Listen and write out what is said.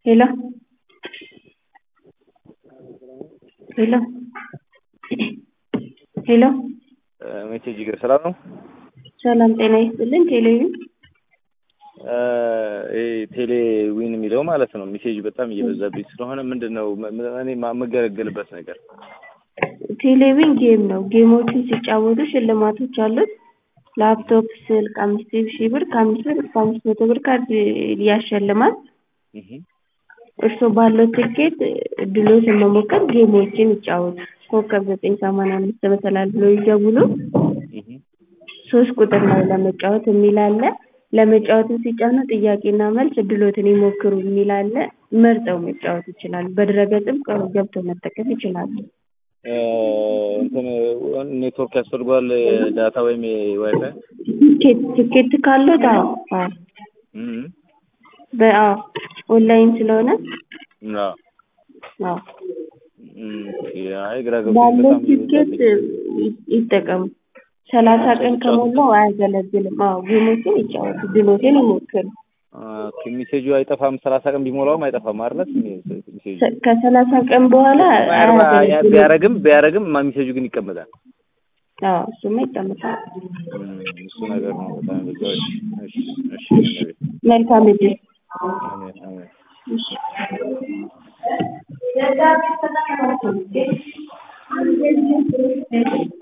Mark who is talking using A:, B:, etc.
A: ሄሎ ሄሎ ሄሎ
B: ሜሴጅ ይገር ሰላም ነው።
A: ሰላም ጤና ይስጥልን። ቴሌቪዥን
B: ይሄ ቴሌ ዊን የሚለው ማለት ነው። ሜሴጅ በጣም እየበዛብኝ ስለሆነ ምንድን ነው እኔ የምገለገልበት ነገር?
A: ቴሌቪዥን ጌም ነው። ጌሞችን ሲጫወቱ ሽልማቶች አሉት። ላፕቶፕ፣ ስልክ አምስት ሺህ ብር ከአምስት ብር እስከ አምስት መቶ ብር ካርድ ያሸልማል። እርስዎ ባለው ትኬት እድሎትን መሞከር ጌሞችን ይጫወቱ። ኮከብ ዘጠኝ ሰማንያ አምስት መሰላል ብሎ ይደውሉ። ሶስት ቁጥር ላይ ለመጫወት የሚል አለ። ለመጫወት ሲጫኑ ጥያቄና መልስ እድሎትን ይሞክሩ የሚል አለ። መርጠው መጫወት ይችላሉ። በድረገጽም ገብተው መጠቀም ይችላሉ።
B: እንትን ኔትወርክ ያስፈልገዋል ዳታ ወይም ዋይፋይ
A: ትኬት ትኬት ካለው አዎ አዎ በአዎ ኦንላይን ስለሆነ
B: አዎ
A: አዎ
B: አይ ግራ ገብቶኝ
A: ባለው
B: በጣም
A: ትኬት ይጠቀሙ። ሰላሳ ቀን ከሞላው አያገለግልም። አዎ ጌሞችን ይጫወቱ፣ ድሎትን ይሞክሩ።
B: ኦኬ ሜሴጁ አይጠፋም። ሰላሳ ቀን ቢሞላውም አይጠፋም አይደል? ሜሴጁ
A: ከሰላሳ ቀን በኋላ አያገለግልም።
B: ቢያረግም ቢያረግም ሜሴጁ ግን ይቀመጣል።
A: አዎ እሱማ ይቀመጣል።
B: እሱ ነገር ነው በጣም በዛው። እሺ እሺ እሺ
A: መልካም እድል።
B: አሜን አሜን።
A: እሺ